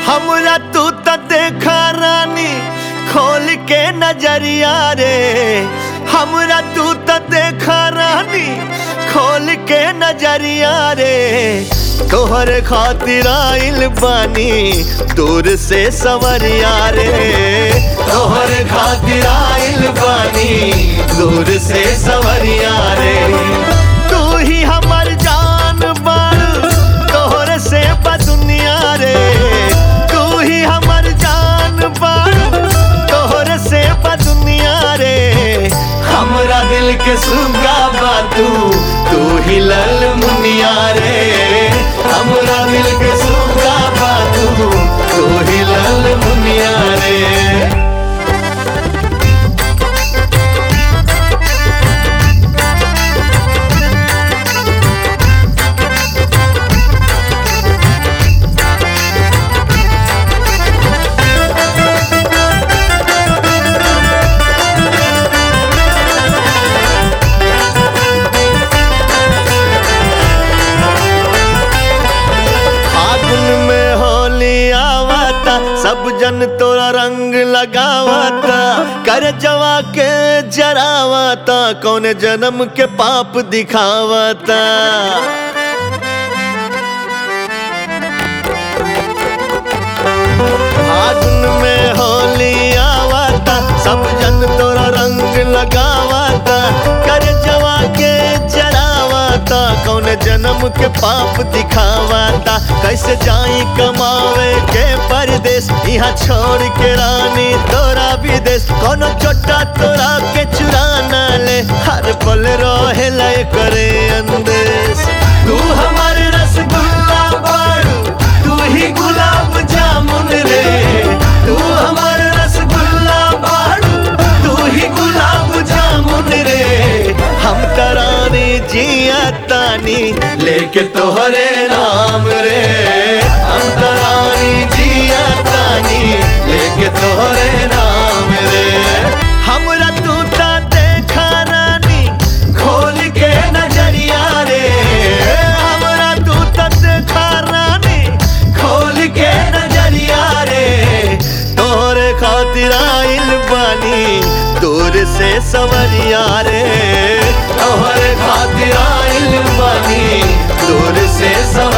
हमरा तू त देखा रानी खोल के नजरिया रे हमरा तू त देखा रानी खोल के नजरिया रे तोहर खातिर आइल बानी दूर से सवरिया रे तोहर खातिर आइल बानी दूर से सवरिया रे तू ही हमर जान बारू तोहर से बदुनिया रे तू ही हमर जान बारू तोहर से बदुनिया रे हमरा दिल के सुगा बातू तू ही लल मुनिया रे हमरा दिल के सुगा बातू तू ही लल मुनिया रे फागुन में होली आवता सब जन तोरा रंग लगावता कर जवा के जरावता कौन जन्म के पाप दिखावता फागुन में होली आवता सब जन तोरा रंग लगावता कर जवा के जरावता कौन जन्म के पाप दिखावता कैसे जाई कमावे के परदेश यहाँ छोड़ के रानी तोरा विदेश कोनो छोटा तोरा के चुरा न ले हर पल रहे लय करे अंदेश तू हमार रसगुल्ला बाड़ू तू ही गुलाब जामुन रे तू हमार रसगुल्ला बाड़ू तू ही गुलाब जामुन रे हम तरानी जिया तानी लेके तोहरे नाम रे हम तरानी जिया तानी लेके तोहरे नाम रे हमरा तू ता देखा रानी खोल के नजरिया रे हमरा तू ता देखा रानी खोल के नजरिया रे तोहरे खातिर आइल बानी दूर से सवरिया रे तोहरे खातिर आइल बानी दूर से सवरिया